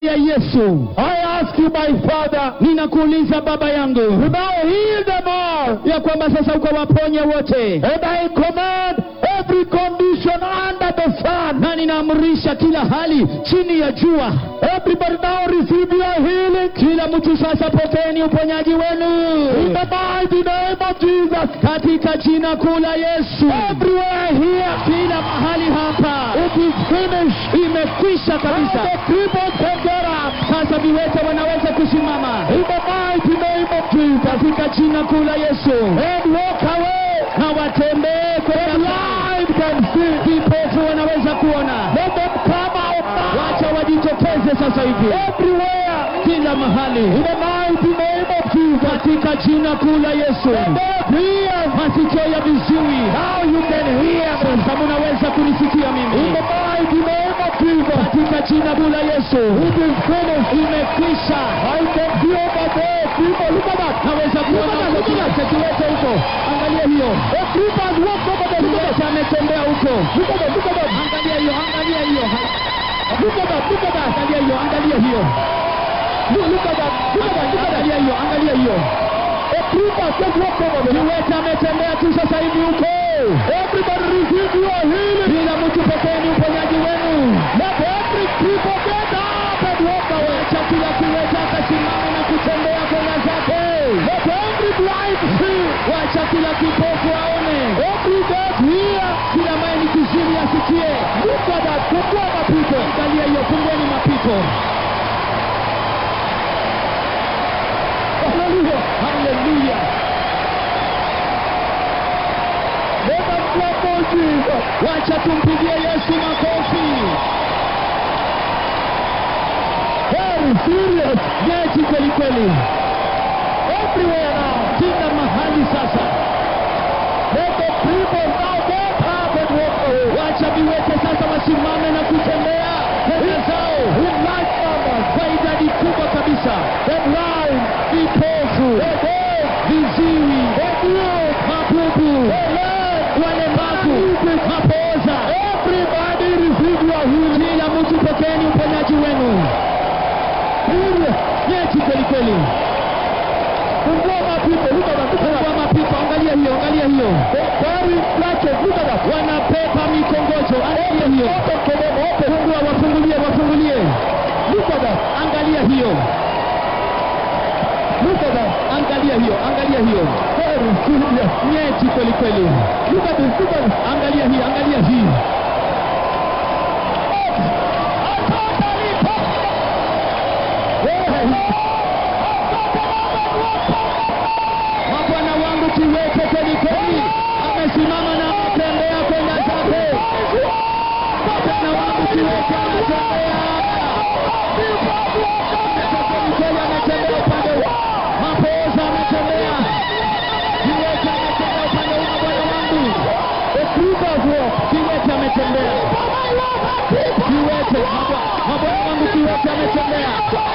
ya Yesu. I ask you, my Father, Ninakuuliza Baba yangu to now heal them all. ya kwamba sasa ukawaponye wote, And I command every condition under the sun. na ninaamrisha kila hali chini ya jua. Everybody now receive your healing. Kila mtu sasa pokeeni uponyaji In wenu the mighty name of Jesus. katika jina kuu la Yesu. Everywhere here, Kila mahali hapa it is finished. imekwisha Now kabisa. the people can get up. Sasa viwete wanaweza kusimama In the mighty name of Jesus. katika jina kuu la Yesu, And walk away. na watembee And kwenda blind can see. vipofu wanaweza kuona. Let them come out now. Wacha wajitokeze sasa hivi Everywhere. kila mahali In the mighty name of Jesus. katika jina kuu la Yesu. Deaf ears. Masikio ya viziwi Now you can hear me. sasa munaweza kunisikia In mimi the mighty name of Jesus. katika jina kuu la Yesu. It is finished. Imekwisha. I can see over there. People, look at that. Naweza kuona huko kiwete kiwete huko, angalia hiyo The creepers walk over there. Look at kiwete ametembea huko, that. Look at that. Look at that. angalia hiyo, angalia hiyo, Look at that. Look at that. angalia hiyo, angalia hiyo, Look, look at that. Look at that. Look at that. angalia hiyo, angalia hiyo. The creepers just walk over there. Kiwete ametembea tu sasa hivi huko. Everybody receive your healing. Kila mtu pokeeni uponyaji wenu. Let every creeper get up and walk away. Acha kila kiwete akasimama na kutembea kwenda zake. Let every blind see. Wacha kila kipofu aone, Every deaf hear. kila ambaye ni kiziwi asikie. Look at that. Fungua mapito. Angalia hiyo, fungueni mapito. Hallelujah. Haleluya! Let us clap for Jesus. Wacha tumpigie Yesu makofi. Very serious. Nyeti kweli kweli, Everywhere now. kila mahali sasa. Let the people now get up and walk away. Wacha viwete sasa wasimame na kutembea kwenda zao In large numbers. kwa idadi kubwa kabisa. The blind. Vipofu, The deaf. viziwi, The mute. mabubu, The lame. walemavu, mapooza, Everybody receive your healing. kila mtu pokeeni uponyaji wenu. Serious. Nyeti kweli kweli. Fungua mapito. Look at that. Look at that. Fungua mapipa, angalia hiyo, angalia hiyo. They carry clutches. Look at that. Wanapepa mikongojo, angalia hiyo. Open for them. Open. Fungua, wafungulie, wafungulie. Look at that. Angalia hiyo, Look at that. angalia hiyo, angalia hiyo. Very serious. Nyeti kweli kweli. Look at this. Look at this. Angalia hii, angalia hii. Mabwana wangu kiwete kweli kweli, amesimama na anatembea kwenda zake. Mabwana wangu kiwete anatembea. Kweli ametembea upande huu. Mapooza ametembea. Kiwete ametembea upande huu, mabwana wangu. The creepers walk. Kiwete ametembea. Kiwete, mabwa- mabwana wangu kiwete ametembea.